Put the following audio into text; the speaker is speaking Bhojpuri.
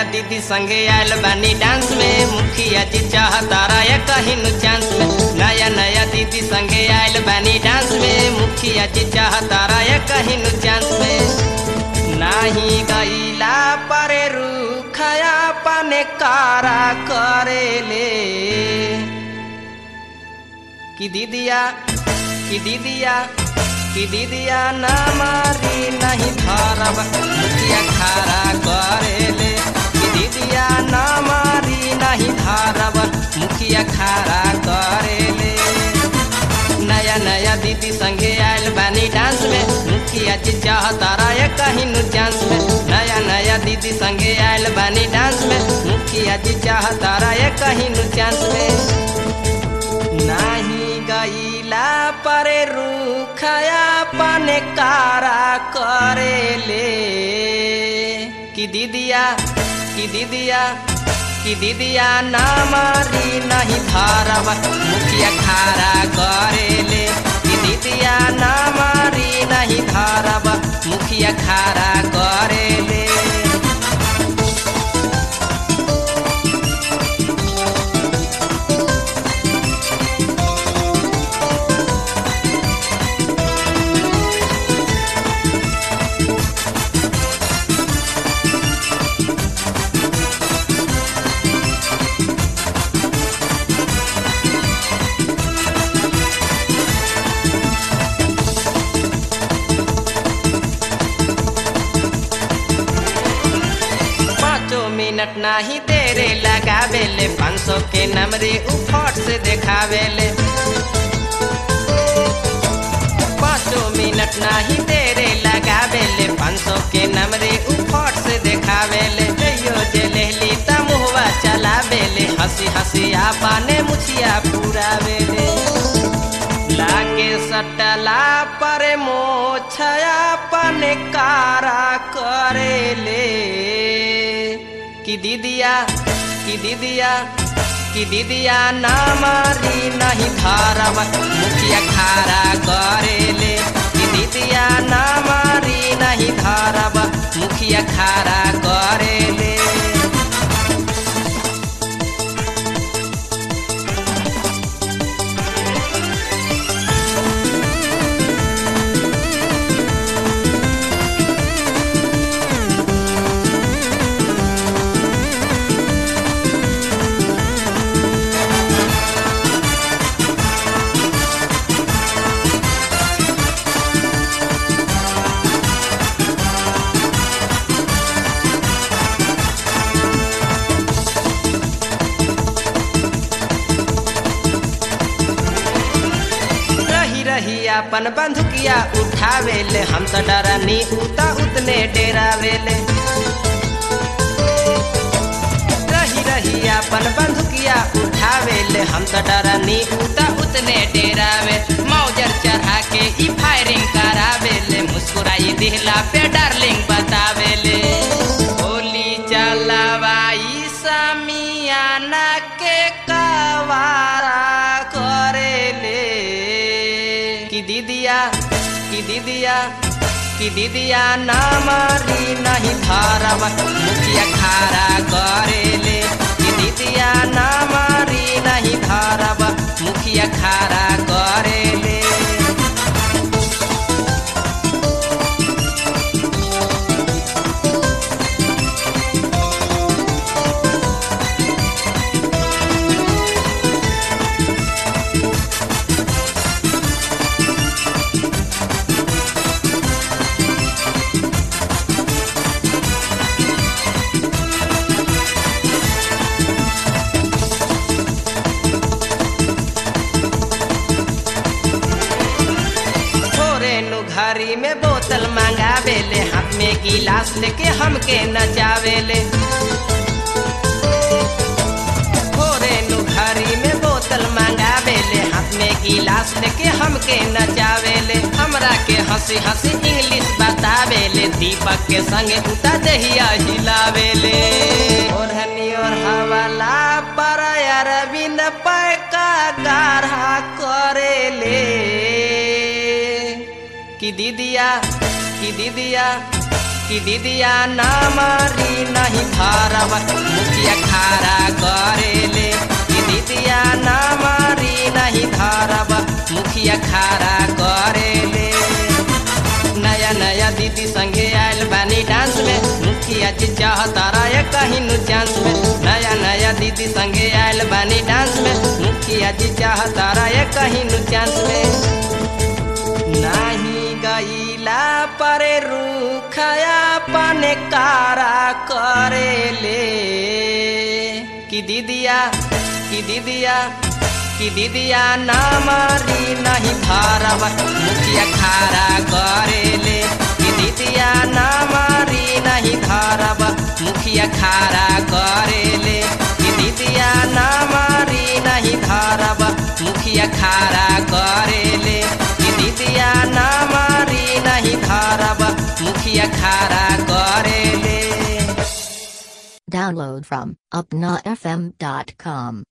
दीदी संगे आयल बानी डांस में मुखिया जी चाहतारा या कहीं नु चांस में नया नया दीदी संगे आयल बानी डांस में मुखिया जी चाहतारा या कहीं नु चांस में नाही गईला परे रूखया पने कारा करेले कि दीदिया कि दीदिया कि दीदिया ना मारी नहीं धरब मुखिया खारा करेले कि दीदिया ना मारी नहीं धरब मुखिया खारा करेले नया नया दीदी संगे आयल बानी डांस में मुखिया जी चाहतारा या कहीं नु चांस में नया नया दीदी संगे आयल बानी डांस में मुखिया जी चाहतारा या कहीं नु चांस में नाही गईला परे रूखया पने कारा करेले कि दीदिया कि दीदिया कि दीदिया ना मारी नहीं धरब मुखिया खारा करेले कि दीदिया ना मारी नहीं धरब मुखिया खारा करेले पाँचों मिनट नाही तेरे लगावेले पाँच सौ के नमरे उफट से देखावेले पाँचों मिनट नाही तेरे लगावेले पाँच सौ के नमरे उफट से देखावेले जइयो जे लेहली त मुहवा चलावेले हंसी हंसी आपाने मुछिया पुरावेले लागे सटला पर मोछया पने कारा करेले कि दीदिया कि दीदिया कि दीदिया ना मारी नहीं धरब मुखिया खारा करेले कि दीदिया ना मारी नहीं धरब मुखिया खारा करेले रही रही अपन बंधुकिया उठावेले हम तो डरनी उता उतने डेरावेले रही रही अपन बंधुकिया उठावेले हम तो डरनी उता उतने डेरावे मौजर चढ़ा के ई फायरिंग करावेले मुस्कुराई दिहला पे डार्लिंग बतावेले होली चलवाई समियाना के कवारा करेले कि दीदिया कि दीदिया कि दीदिया ना मारी नहीं धरब मुखिया खारा करेले कि दीदिया ना मारी नहीं धरब मुखिया खारा करेले थोरे नु घरी में बोतल मंगावेले हाथ में गिलास लेके हमके नचावेले थोरे नु घरी में बोतल मंगावेले हाथ में गिलास लेके हमके नचावेले हमरा के हंसी हंसी इंग्लिश बतावेले दीपक के संगे उता दहिया हिलावेले ओढ़नी और हवाला पर अरविंद पैका गाढ़ा करेले कि दीदिया कि दीदिया कि दीदिया ना मारी नहीं धरब मुखिया खारा करेले कि दीदिया ना मारी नहीं धरब मुखिया खारा करेले नया नया दीदी संगे आयल बानी डांस में मुखिया जी चाहता रहे कहीं नु चांस में नया नया दीदी संगे आयल बानी डांस में मुखिया जी चाहता रहे कहीं नु चांस में नहीं गईला पर रूखया पने कारा करेले कि दीदिया कि दीदिया कि दीदिया ना मारी नहीं धरब मुखिया खारा करेले कि दीदिया ना मारी नहीं धरब मुखिया खारा करेले कि दीदिया ना मारी नहीं धरब मुखिया खारा करेले कि दीदिया ना मारी नहीं धरब मुखिया खारा करेले Download from upnafm.com.